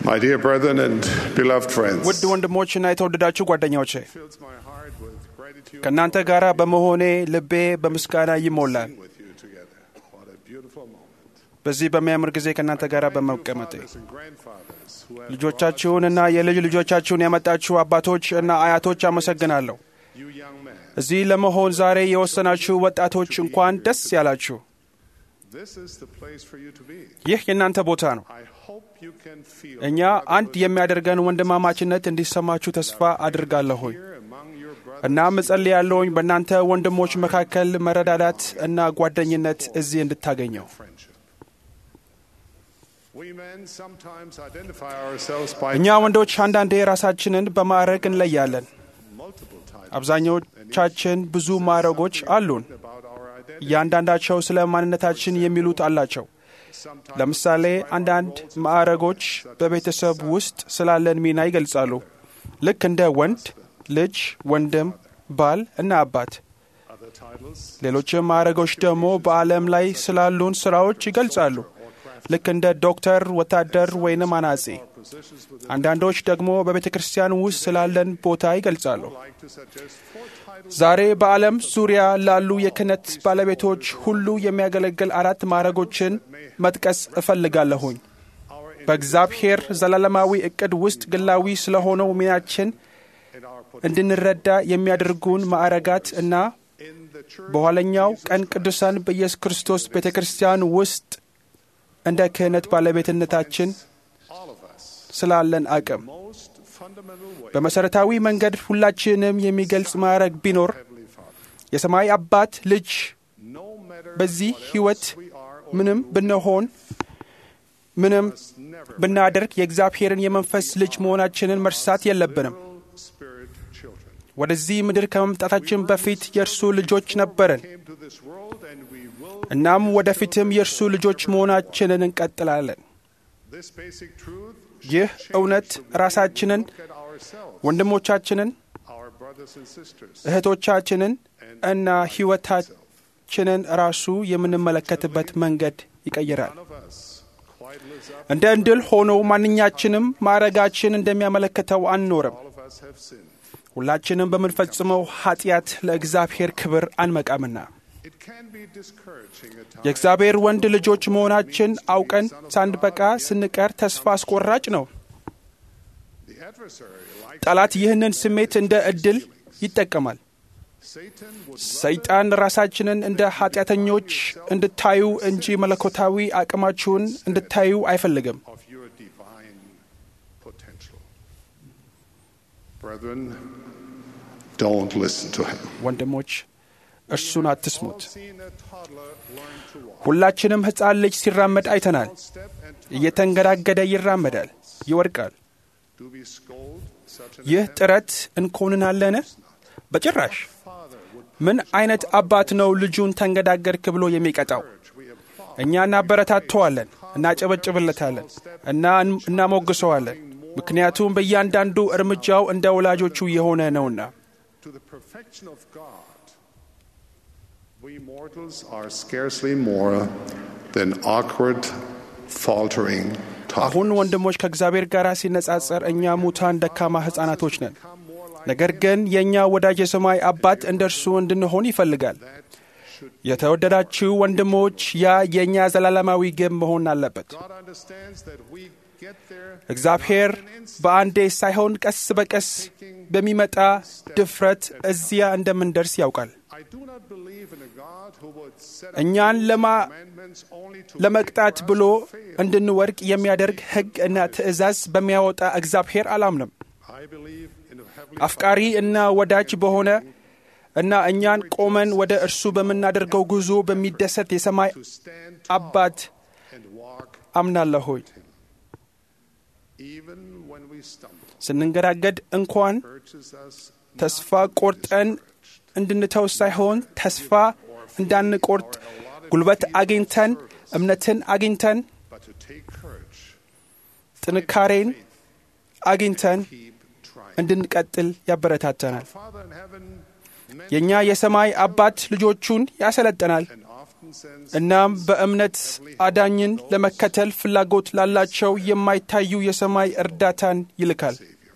My dear brethren and beloved friends, ውድ ወንድሞችና የተወደዳችሁ ጓደኛዎቼ fills my heart with gratitude ከእናንተ ጋር በመሆኔ ልቤ በምስጋና ይሞላል። with you together. What a beautiful moment. በዚህ በሚያምር ጊዜ ከእናንተ ጋር በመቀመጤ Fathers and grandfathers who have ልጆቻችሁንና የልጅ ልጆቻችሁን ያመጣችሁ አባቶች እና አያቶች አመሰግናለሁ። you young men. እዚህ ለመሆን ዛሬ የወሰናችሁ ወጣቶች እንኳን ደስ ያላችሁ። This is the place for you to be. ይህ የእናንተ ቦታ ነው። I hope you can feel እኛ አንድ የሚያደርገን ወንድማማችነት እንዲሰማችሁ ተስፋ አድርጋለሁኝ። here among your brothers. እናም እጸልያለሁኝ በእናንተ ወንድሞች መካከል መረዳዳት እና ጓደኝነት እዚህ እንድታገኘው። friendship. We men sometimes identify ourselves by እኛ ወንዶች አንዳንዴ ራሳችንን በማዕረግ እንለያለን። multiple titles አብዛኞቻችን ብዙ ማዕረጎች አሉን። about our identity. እያንዳንዳቸው ስለ ማንነታችን የሚሉት አላቸው። Sometimes ለምሳሌ አንዳንድ ማዕረጎች በቤተሰብ ውስጥ ስላለን ሚና ይገልጻሉ። ልክ እንደ ወንድ፣ ልጅ፣ ወንድም፣ ባል እና አባት። other titles ሌሎችም ማዕረጎች ደግሞ በዓለም ላይ ስላሉን ስራዎች ይገልጻሉ። ልክ እንደ ዶክተር፣ ወታደር ወይንም አናጺ። positions with አንዳንዶች ደግሞ በቤተ ክርስቲያን ውስጥ ስላለን ቦታ ይገልጻሉ። like to suggest four titles ዛሬ በዓለም ዙሪያ ላሉ የክህነት ባለቤቶች ሁሉ የሚያገለግል አራት ማዕረጎችን መጥቀስ እፈልጋለሁኝ። በእግዚአብሔር ዘላለማዊ እቅድ ውስጥ ግላዊ ስለሆነው ሚናችን in our put እንድንረዳ የሚያደርጉን ማዕረጋት እና in the church በኋለኛው ቀን ቅዱሳን በኢየሱስ ክርስቶስ ቤተ ክርስቲያን ውስጥ እንደ ክህነት ባለቤትነታችን all of us ስላለን አቅም most fundamental way በመሠረታዊ መንገድ ሁላችንም የሚገልጽ ማዕረግ ቢኖር Heavenly Father የሰማይ አባት ልጅ no matter በዚህ what ሕይወት else we are or ምንም ብንሆን ምንም must never ብናደርግ የእግዚአብሔርን የመንፈስ ልጅ መሆናችንን መርሳት የለብንም። literal spirit children ወደዚህ ምድር ከመምጣታችን በፊት የእርሱ ልጆች ነበርን። came to this world and we will እናም ወደፊትም የእርሱ ልጆች መሆናችንን እንቀጥላለን። this basic truth ይህ እውነት ራሳችንን፣ look at ourselves ወንድሞቻችንን፣ our brothers and sisters እህቶቻችንን እና ሕይወታችንን ራሱ የምንመለከትበት መንገድ ይቀይራል። none of us quite lives up እንደ እንድል ሆኖ ማንኛችንም ማዕረጋችን እንደሚያመለክተው አንኖርም። all of us have sinned ሁላችንም በምንፈጽመው ኃጢአት ለእግዚአብሔር ክብር አንመቃምና it can be discouraging at times የእግዚአብሔር ወንድ ልጆች መሆናችን አውቀን ሳንበቃ ስንቀር ተስፋ አስቆራጭ ነው። the adversary like ጠላት ይህንን ስሜት እንደ ዕድል ይጠቀማል። Satan would ሰይጣን ራሳችንን እንደ ኃጢአተኞች እንድታዩ እንጂ መለኮታዊ አቅማችሁን እንድታዩ አይፈልግም። of your divine potential brethren don't listen to him ወንድሞች እርሱን አትስሙት። seen a toddler learn to walk ሁላችንም ሕፃን ልጅ ሲራመድ አይተናል። step and እየተንገዳገደ ይራመዳል፣ ይወድቃል። do we scold such an ይህ ጥረት እንኮንናለን? በጭራሽ። ምን አይነት አባት ነው ልጁን ተንገዳገድክ ብሎ የሚቀጣው? we applaud እኛ እናበረታተዋለን፣ እናጨበጭብለታለን እና እናሞግሰዋለን። ምክንያቱም በእያንዳንዱ እርምጃው እንደ ወላጆቹ የሆነ ነውና። to the perfection of God we mortals are scarcely more than awkward faltering አሁን toddlers ወንድሞች ከእግዚአብሔር ጋር ሲነጻጸር እኛ ሙታን ደካማ ሕፃናቶች ነን። ነገር ግን የእኛ ወዳጅ የሰማይ አባት እንደ እርሱ እንድንሆን ይፈልጋል። የተወደዳችሁ ወንድሞች፣ ያ የእኛ ዘላለማዊ ግብ መሆን አለበት። God understands that we get there እግዚአብሔር በአንዴ ሳይሆን ቀስ በቀስ በሚመጣ ድፍረት እዚያ እንደምንደርስ ያውቃል። I do not believe in a God who would set እኛን ለማ commandments only to ለመቅጣት ብሎ እንድንወድቅ የሚያደርግ ሕግ እና ትእዛዝ በሚያወጣ እግዚአብሔር አላምንም። I believe in a heavenly አፍቃሪ እና ወዳጅ በሆነ እና እኛን ቆመን ወደ እርሱ በምናደርገው ጉዞ በሚደሰት የሰማይ to stand አባት and walk አምናለሁኝ። even when we stumble ስንንገዳገድ እንኳን urges us ተስፋ ቆርጠን እንድንተው ሳይሆን ተስፋ እንዳንቆርጥ ጉልበት አግኝተን እምነትን አግኝተን but to take courage ጥንካሬን አግኝተን keep trying እንድንቀጥል ያበረታተናል። Father in heaven የእኛ የሰማይ አባት ልጆቹን ያሰለጥናል። and often common sense እናም በእምነት አዳኝን ለመከተል ፍላጎት ላላቸው የማይታዩ የሰማይ እርዳታን ይልካል። Savior.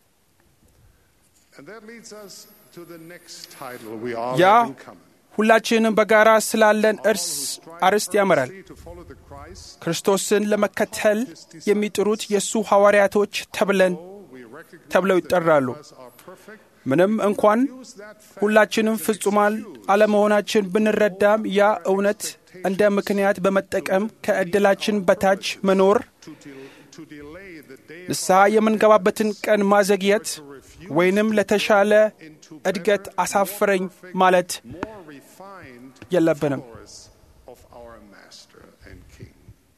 And that leads us to the next title we all ያ have in common. ሁላችንም በጋራ ስላለን እርስ አርስት ያመራል። To follow the Christ, ክርስቶስን ለመከተል የሚጥሩት የእሱ ሐዋርያቶች ተብለን we recognize ተብለው that ይጠራሉ። none of us are perfect. ምንም እንኳን Use that fact ሁላችንም as an ፍጹማን excuse አለመሆናችን ብንረዳም ያ እውነት እንደ ምክንያት በመጠቀም ከዕድላችን በታች መኖር to, del- to delay the day ንስሐ የምንገባበትን ቀን ማዘግየት ወይንም ለተሻለ እድገት አሳፍረኝ ማለት more refined የለብንም። followers of our Master and King.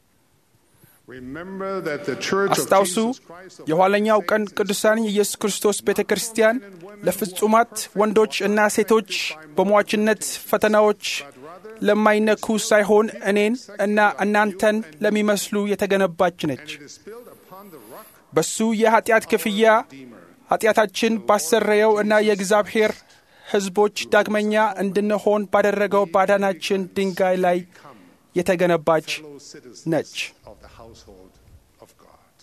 Remember that the Church of አስታውሱ Jesus Christ of የኋለኛው ቀን ቅዱሳን የኢየሱስ ክርስቶስ ቤተ ክርስቲያን ለፍጹማት ወንዶች እና ሴቶች በሟችነት ፈተናዎች ለማይነኩ ሳይሆን እኔን እና እናንተን ለሚመስሉ የተገነባች ነች። it is built upon the rock በሱ የኃጢአት ክፍያ ኃጢአታችን ባሰረየው እና የእግዚአብሔር ሕዝቦች ዳግመኛ እንድንሆን ባደረገው ባዳናችን ድንጋይ ላይ የተገነባች fellow citizens ነች። of the household of God.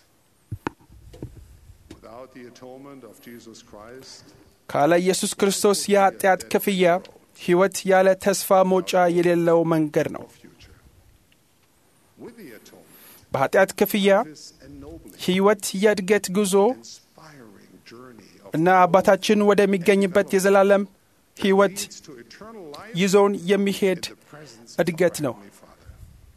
Without the atonement of Jesus Christ, ካለ ኢየሱስ ክርስቶስ የኃጢአት ክፍያ ሕይወት ያለ ተስፋ መውጫ የሌለው መንገድ ነው። future. With the atonement, በኃጢአት ክፍያ this ennobling, ሕይወት የእድገት ጉዞ inspiring journey of እና አባታችን ወደሚገኝበት የዘላለም ሕይወት leads to eternal life ይዞን የሚሄድ in the presence እድገት of ነው። our Heavenly Father.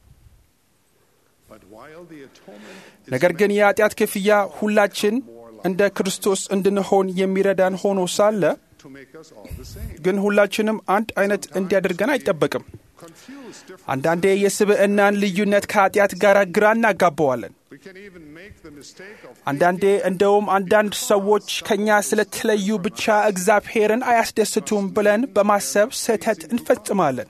But while the atonement is ነገር ግን የኃጢአት ክፍያ ሁላችን እንደ ክርስቶስ እንድንሆን የሚረዳን ሆኖ ሳለ to make us all the same, ግን ሁላችንም አንድ አይነት እንዲያደርገን አይጠበቅም። confuse different. አንዳንዴ የስብዕናን ልዩነት ከኃጢአት ጋር ግራ እናጋባዋለን። We can even make the mistake of አንዳንዴ እንደውም አንዳንድ ሰዎች ከእኛ ስለተለዩ ብቻ እግዚአብሔርን አያስደስቱም ብለን በማሰብ ስህተት እንፈጽማለን።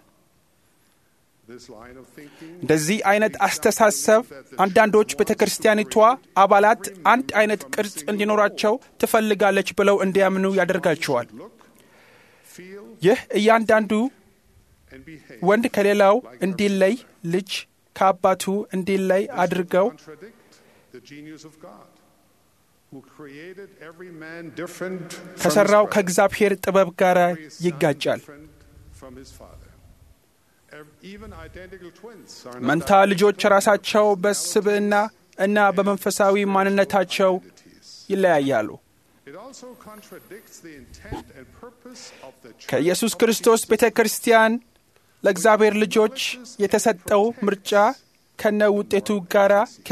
this line of thinking እንደዚህ አይነት አስተሳሰብ አንዳንዶች ቤተ ክርስቲያኒቷ አባላት አንድ አይነት ቅርጽ እንዲኖራቸው ትፈልጋለች ብለው እንዲያምኑ ያደርጋቸዋል። look, feel, ይህ እያንዳንዱ and behave ወንድ ከሌላው እንዲለይ፣ ልጅ ከአባቱ እንዲለይ አድርገው contradict the genius of God, who created every man different from ከሠራው his brother, ከእግዚአብሔር ጥበብ ጋር every son ይጋጫል። different from his father. Ev- Even identical twins are not መንታ ልጆች ራሳቸው በስብዕና እና በመንፈሳዊ ማንነታቸው identities. ይለያያሉ። It also contradicts the intent and purpose of the church ከኢየሱስ of ክርስቶስ Jesus ቤተ ክርስቲያን ለእግዚአብሔር ልጆች የተሰጠው ምርጫ ከነ ውጤቱ ጋር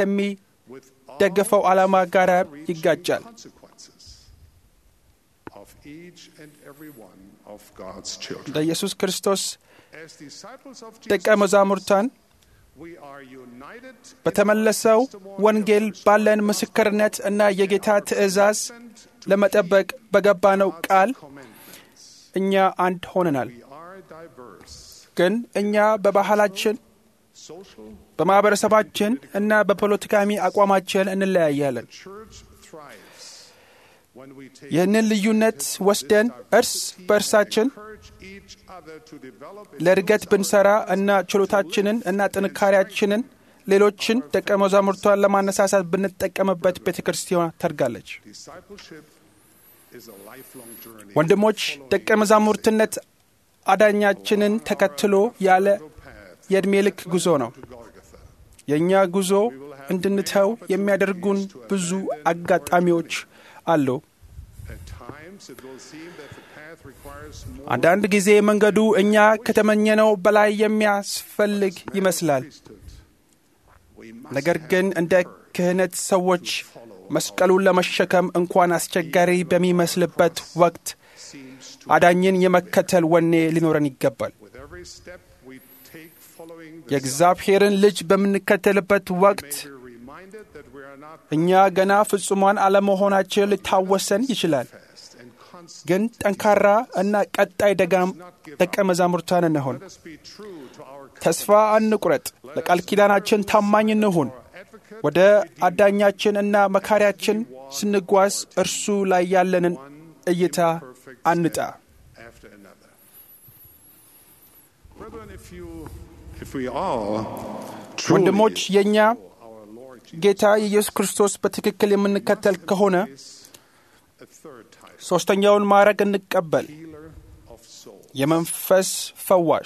ከሚደገፈው with all ዓላማ ጋር far-reaching ይጋጫል። consequences of each and every one of God's children. ለኢየሱስ ክርስቶስ As disciples of ደቀ Jesus መዛሙርታን we are united in በተመለሰው our testimony ወንጌል of the ባለን gospel ምስክርነት እና የጌታ ትእዛዝ and to ለመጠበቅ በገባነው God's ቃል commandments. እኛ አንድ ሆነናል። We are diverse, ግን እኛ በባህላችን፣ social, በማኅበረሰባችን እና በፖለቲካዊ አቋማችን እንለያያለን። the church thrives when we take ይህንን ልዩነት ወስደን እርስ በእርሳችን encourage each other to develop ለእድገት ብንሰራ እና ችሎታችንን እና ጥንካሬያችንን ሌሎችን ደቀ መዛሙርቷን ለማነሳሳት ብንጠቀምበት ቤተ ክርስቲያን ተርጋለች። discipleship is a lifelong journey. ወንድሞች ደቀ መዛሙርትነት አዳኛችንን ተከትሎ ያለ path የዕድሜ ልክ ጉዞ ነው። to Golgotha. የእኛ ጉዞ እንድንተው የሚያደርጉን ብዙ አጋጣሚዎች አሉ። At times it will seem that the path requires more አንዳንድ ጊዜ መንገዱ እኛ ከተመኘነው በላይ የሚያስፈልግ ይመስላል። priesthood. We must ነገር have ግን እንደ ክህነት ሰዎች መስቀሉን ለመሸከም እንኳን አስቸጋሪ በሚመስልበት ወቅት seems to አዳኝን የመከተል ወኔ ሊኖረን ይገባል። with every step we take following the የእግዚአብሔርን ልጅ በምንከተልበት ወቅት Son, we're reminded that we are not እኛ ገና ፍጹማን አለመሆናችን ሊታወሰን ይችላል። fast and constant. ግን ጠንካራ እና ቀጣይ ደጋም ደቀ መዛሙርታን እንሆን። Let us be true to our ተስፋ አንቁረጥ። ለቃል ኪዳናችን ታማኝ እንሁን። advocate ወደ አዳኛችን እና መካሪያችን ስንጓዝ እርሱ ላይ ያለንን እይታ አንጣ። after another. Brethren, if you If we all truly ወንድሞች የእኛ our Lord Jesus ጌታ የኢየሱስ ክርስቶስ በትክክል የምንከተል ከሆነ a third type, ሦስተኛውን ማዕረግ እንቀበል፣ healer of souls. የመንፈስ ፈዋሽ።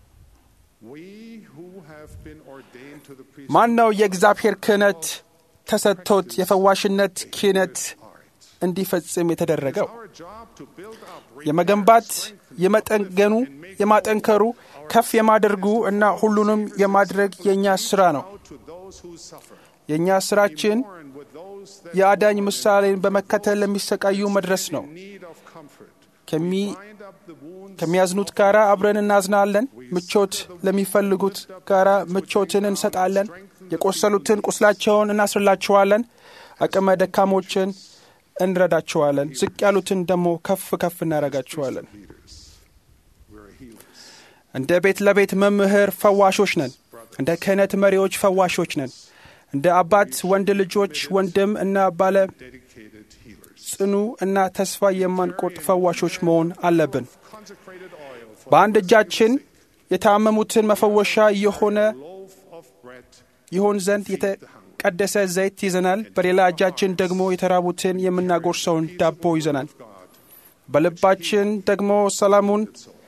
We who have been ordained to the priesthood ማን ነው የእግዚአብሔር ክህነት ተሰጥቶት የፈዋሽነት ክህነት art. እንዲፈጽም የተደረገው? Our job to build up, የመገንባት፣ የመጠገኑ፣ የማጠንከሩ፣ ከፍ የማደርጉ እና ሁሉንም የማድረግ የእኛ ሥራ ነው። out to those who suffer. የእኛ ሥራችን Born with those that የአዳኝ ምሳሌን በመከተል ለሚሰቃዩ መድረስ ነው። need of comfort. ከሚ- Bind up the wounds ከሚያዝኑት ጋር አብረን እናዝናለን። ምቾት ለሚፈልጉት ጋር ምቾትን እንሰጣለን። የቆሰሉትን ቁስላቸውን እናስርላቸዋለን። አቅመ ደካሞችን እንረዳቸዋለን። ዝቅ ያሉትን ደግሞ ከፍ ከፍ እናደርጋቸዋለን። leaders. We're healers. እንደ ቤት ለቤት መምህር ፈዋሾች ነን። እንደ ክህነት መሪዎች ፈዋሾች ነን። እንደ አባት ወንድ ልጆች ወንድም እና ባለ Dedicated healers. ጽኑ እና ተስፋ የማንቆርጥ ፈዋሾች መሆን አለብን። Consecrated oil for በአንድ እጃችን የታመሙትን መፈወሻ የሆነ a loaf of bread. ይሆን ዘንድ የተቀደሰ ዘይት ይዘናል። በሌላ እጃችን ደግሞ የተራቡትን የምናጎርሰውን ዳቦ ይዘናል። God. በልባችን ደግሞ ሰላሙን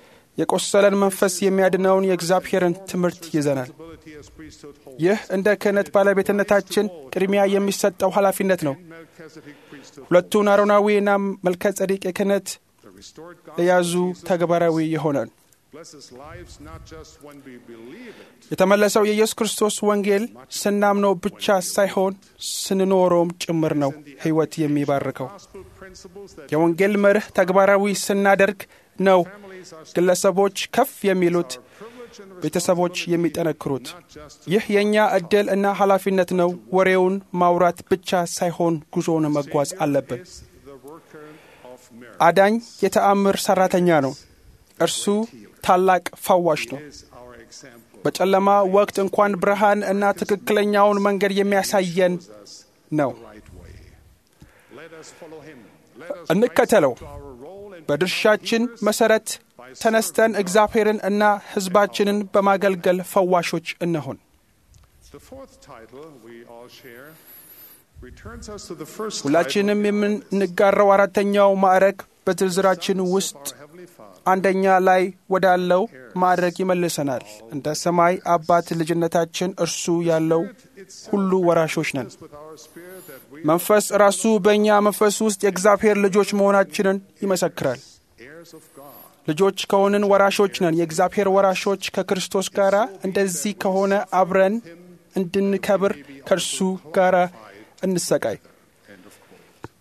የቆሰለን መንፈስ የሚያድነውን የእግዚአብሔርን ትምህርት ይዘናል። Ability as priesthood holds. ይህ እንደ ክህነት ባለቤትነታችን ቅድሚያ የሚሰጠው ኃላፊነት ነው። Melchizedek priesthood. ሁለቱን አሮናዊና መልከ ጸዲቅ የክህነት The restored God የያዙ ተግባራዊ ይሆናል። blesses lives not just when we believe it, የተመለሰው የኢየሱስ ክርስቶስ ወንጌል ስናምነው ብቻ ሳይሆን ስንኖረውም ጭምር ነው ሕይወት የሚባርከው። gospel principles that የወንጌል መርህ ተግባራዊ ስናደርግ ነው families are ግለሰቦች ከፍ የሚሉት፣ privileged and ቤተሰቦች የሚጠነክሩት። not just ይህ የእኛ ዕድል እና ኃላፊነት ነው። ወሬውን ማውራት ብቻ ሳይሆን ጉዞውን መጓዝ አለብን። is the worker of miracles. አዳኝ የተአምር ሠራተኛ ነው። እርሱ ታላቅ ፈዋሽ ነው። is our example. በጨለማ ወቅት እንኳን ብርሃን እና ትክክለኛውን መንገድ የሚያሳየን ነው። Right way. Let us follow him. Let us እንከተለው። rise to our role and በድርሻችን መሠረት ተነስተን እግዚአብሔርን እና ሕዝባችንን በማገልገል ፈዋሾች እንሆን። the fourth title we all share returns us to the first ሁላችንም የምንጋራው አራተኛው ማዕረግ በዝርዝራችን ውስጥ title, our Heavenly Father. አንደኛ ላይ ወዳለው ማዕረግ ይመልሰናል። እንደ ሰማይ አባት ልጅነታችን እርሱ ያለው ሁሉ ወራሾች ነን። With our spirit that we መንፈስ ራሱ በእኛ መንፈስ ውስጥ የእግዚአብሔር ልጆች መሆናችንን ይመሰክራል። heirs of God. ልጆች ከሆንን ወራሾች ነን። የእግዚአብሔር ወራሾች ከክርስቶስ ጋር እንደዚህ ከሆነ አብረን እንድንከብር ከእርሱ ጋር እንሰቃይ። End of quote.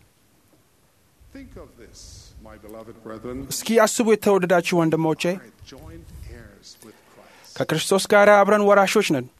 Think of this, my beloved brethren. እስኪ አስቡ የተወደዳችሁ ወንድሞቼ፣ Are joint heirs with Christ. ከክርስቶስ ጋር አብረን ወራሾች ነን።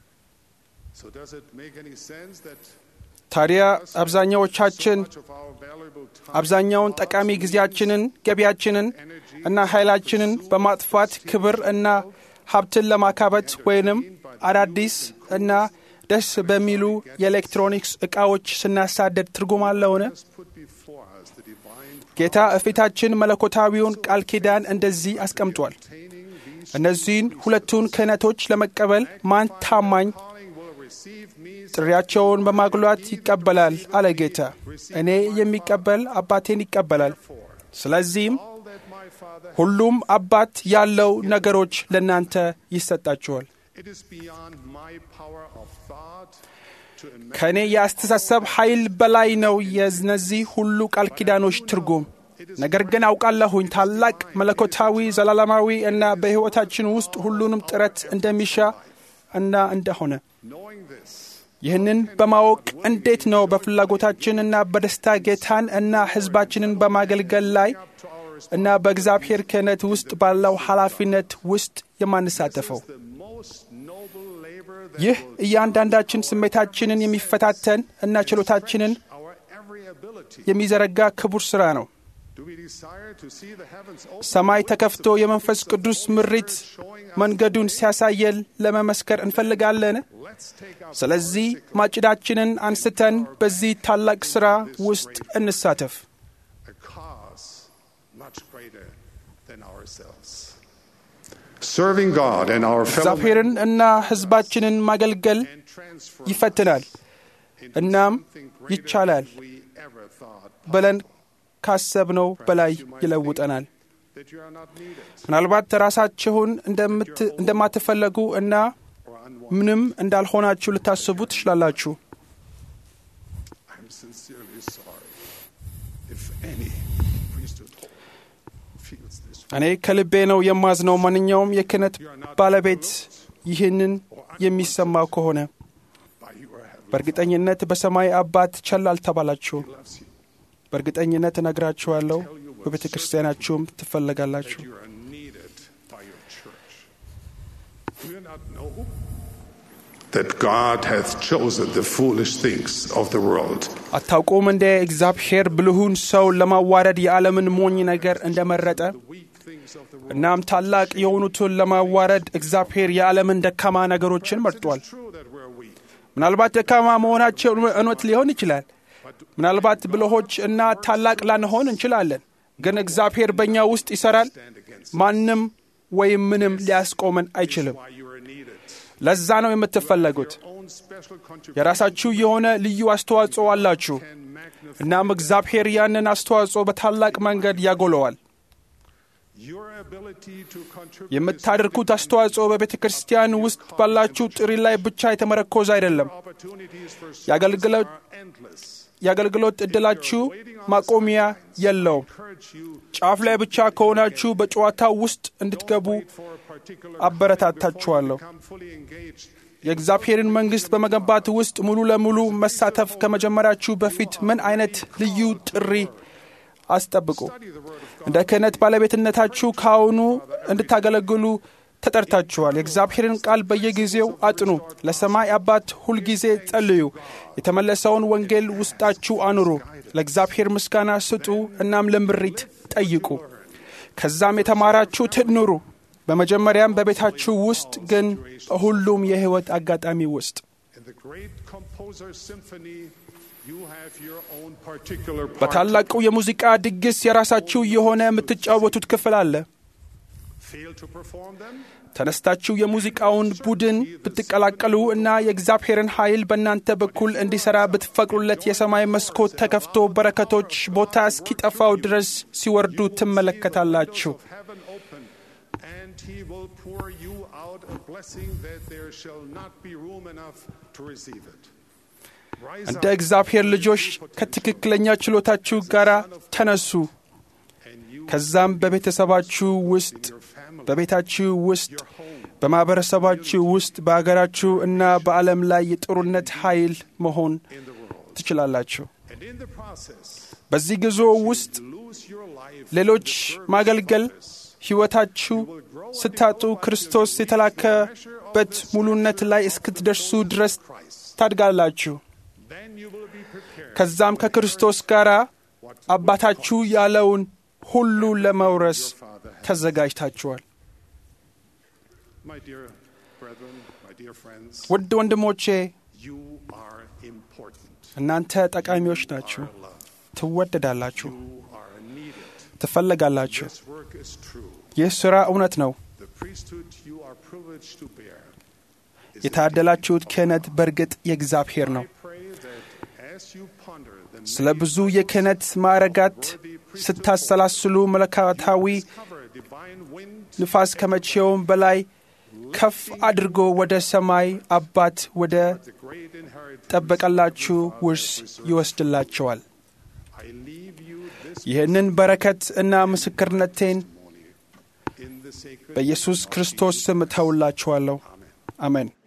So does it make any sense that ታዲያ አብዛኛዎቻችን much of our valuable time, አብዛኛውን ጠቃሚ ጊዜያችንን፣ ገቢያችንን እና ኃይላችንን በማጥፋት ክብር እና ሀብትን ለማካበት ወይንም አዳዲስ እና ደስ በሚሉ የኤሌክትሮኒክስ ዕቃዎች ስናሳደድ ትርጉም አለውን? has put before us the divine ጌታ እፊታችን መለኮታዊውን ቃል ኪዳን እንደዚህ አስቀምጧል። obtaining these እነዚህን ሁለቱን ክህነቶች ለመቀበል ማን ታማኝ calling will receive me ጥሪያቸውን በማጉላት ይቀበላል አለ ጌታ። እኔ የሚቀበል አባቴን ይቀበላል። ስለዚህም all that my Father ሁሉም አባት ያለው ነገሮች ለእናንተ ይሰጣችኋል። it is beyond my power of thought to imagine ከእኔ የአስተሳሰብ ኃይል በላይ ነው የእነዚህ ሁሉ ቃል ኪዳኖች ትርጉም። ነገር ግን አውቃለሁኝ ታላቅ መለኮታዊ ዘላለማዊ እና በሕይወታችን ውስጥ ሁሉንም ጥረት እንደሚሻ እና እንደሆነ knowing this ይህንን በማወቅ እንዴት ነው በፍላጎታችን እና በደስታ ጌታን እና ሕዝባችንን በማገልገል ላይ እና በእግዚአብሔር ክህነት ውስጥ ባለው ኃላፊነት ውስጥ የማንሳተፈው? the most noble labor that ይህ እያንዳንዳችን ስሜታችንን የሚፈታተን እና ችሎታችንን our every ability የሚዘረጋ ክቡር ሥራ ነው። do we desire to see the heavens open ሰማይ ተከፍቶ የመንፈስ ቅዱስ ምሪት መንገዱን ሲያሳየን ለመመስከር እንፈልጋለን። let's take up ስለዚህ ማጭዳችንን አንስተን በዚህ ታላቅ ሥራ ውስጥ እንሳተፍ። a cause much greater than ourselves Serving God and our fellow እግዚአብሔርን እና ሕዝባችንን ማገልገል and transfer ይፈትናል። into እናም something greater ይቻላል than we ever thought ብለን ካሰብነው በላይ ይለውጠናል። that you are not needed ምናልባት ራሳችሁን እንደምት- እንደማትፈለጉ እና or unwanted. ምንም እንዳልሆናችሁ ልታስቡ ትችላላችሁ። I'm sincerely sorry if any priesthood feels this way. እኔ ከልቤ ነው የማዝነው። ማንኛውም የክህነት ባለቤት ይህንን የሚሰማው ከሆነ By your heavenly በእርግጠኝነት በሰማይ አባት ቸል አልተባላችሁም። loves you, በእርግጠኝነት እነግራችኋለሁ፣ በቤተ ክርስቲያናችሁም ትፈለጋላችሁ። that you are needed by your church. Do you not know that God hath chosen the foolish things of the world አታውቁም እንደ እግዚአብሔር ብልሁን ሰው ለማዋረድ የዓለምን ሞኝ ነገር እንደመረጠ weak things of the world? እናም ታላቅ የሆኑትን ለማዋረድ እግዚአብሔር የዓለምን ደካማ ነገሮችን መርጧል። It's true that we're weak, ምናልባት ደካማ መሆናቸው እውነት ሊሆን ይችላል። ምናልባት ብልሆች እና ታላቅ ላንሆን እንችላለን። ግን እግዚአብሔር በእኛ ውስጥ ይሠራል። stand against ማንም ወይም ምንም ሊያስቆመን አይችልም። why you are needed. ለዛ ነው የምትፈለጉት። Your own special contribution የራሳችሁ የሆነ ልዩ አስተዋጽኦ አላችሁ። can magnify እናም እግዚአብሔር ያንን አስተዋጽኦ በታላቅ መንገድ ያጎለዋል። your ability to contribute. የምታደርጉት አስተዋጽኦ በቤተ ክርስቲያን ውስጥ ባላችሁ ጥሪ ላይ ብቻ የተመረኮዘ አይደለም። Opportunities for service የአገልግሎት are endless. የአገልግሎት ዕድላችሁ ማቆሚያ የለውም። Encourage you ጫፍ ላይ ብቻ ከሆናችሁ በጨዋታው ውስጥ እንድትገቡ for a particular አበረታታችኋለሁ። become fully engaged. የእግዚአብሔርን መንግሥት በመገንባት ውስጥ ሙሉ ለሙሉ መሳተፍ ከመጀመራችሁ በፊት ምን አይነት ልዩ ጥሪ አስጠብቁ። Study the word of God. እንደ ክህነት ባለቤትነታችሁ ከአሁኑ እንድታገለግሉ ተጠርታችኋል። የእግዚአብሔርን ቃል በየጊዜው አጥኑ። ለሰማይ አባት ሁልጊዜ ጸልዩ። የተመለሰውን ወንጌል ውስጣችሁ አኑሩ። ለእግዚአብሔር ምስጋና ስጡ። እናም ለምሪት ጠይቁ። ከዛም የተማራችሁት ኑሩ። በመጀመሪያም በቤታችሁ ውስጥ ግን በሁሉም የሕይወት አጋጣሚ ውስጥ In the great composer's symphony, you have your own particular part. በታላቁ የሙዚቃ ድግስ የራሳችሁ የሆነ የምትጫወቱት ክፍል አለ። Fail to perform them? ተነስታችሁ የሙዚቃውን ቡድን ብትቀላቀሉ እና የእግዚአብሔርን ኃይል በእናንተ በኩል እንዲሠራ ብትፈቅዱለት የሰማይ መስኮት ተከፍቶ በረከቶች ቦታ እስኪጠፋው ድረስ ሲወርዱ ትመለከታላችሁ። of heaven open, and he will pour you out a blessing that there shall not be room enough to receive it. Rise እንደ up, እግዚአብሔር ልጆች ከትክክለኛ ችሎታችሁ ጋር ተነሱ። and you, ከዛም በቤተሰባችሁ ውስጥ፣ your family, በቤታችሁ ውስጥ፣ your home, በማኅበረሰባችሁ ውስጥ፣ በአገራችሁ እና በዓለም ላይ የጥሩነት ኃይል መሆን in the world. ትችላላችሁ። And in the process, በዚህ ጉዞ ውስጥ lose your life. ሌሎች ማገልገል ሕይወታችሁ ስታጡ ክርስቶስ የተላከበት ሙሉነት ላይ እስክትደርሱ ድረስ ታድጋላችሁ። Then you will be prepared. ከዛም ከክርስቶስ ጋር አባታችሁ ያለውን ሁሉ ለመውረስ ተዘጋጅታችኋል። My dear brethren, my dear friends, ውድ ወንድሞቼ you are important. እናንተ ጠቃሚዎች ናችሁ፣ Loved. ትወደዳላችሁ፣ You are needed. ትፈለጋላችሁ። This work is true. ይህ ሥራ እውነት ነው። The priesthood you are privileged to bear. is የታደላችሁት ክህነት በእርግጥ የእግዚአብሔር ነው። I pray that as you ponder the ስለ ብዙ የክህነት ማዕረጋት ስታሰላስሉ መለኮታዊ cover divine wind ንፋስ ከመቼውም በላይ ከፍ አድርጎ ወደ ሰማይ አባት ወደ the great inheritance, ጠበቀላችሁ ውርስ ይወስድላቸዋል። I leave you this ይህንን በረከት እና ምስክርነቴን in the sacred በኢየሱስ ክርስቶስ ስም እተውላችኋለሁ። አሜን።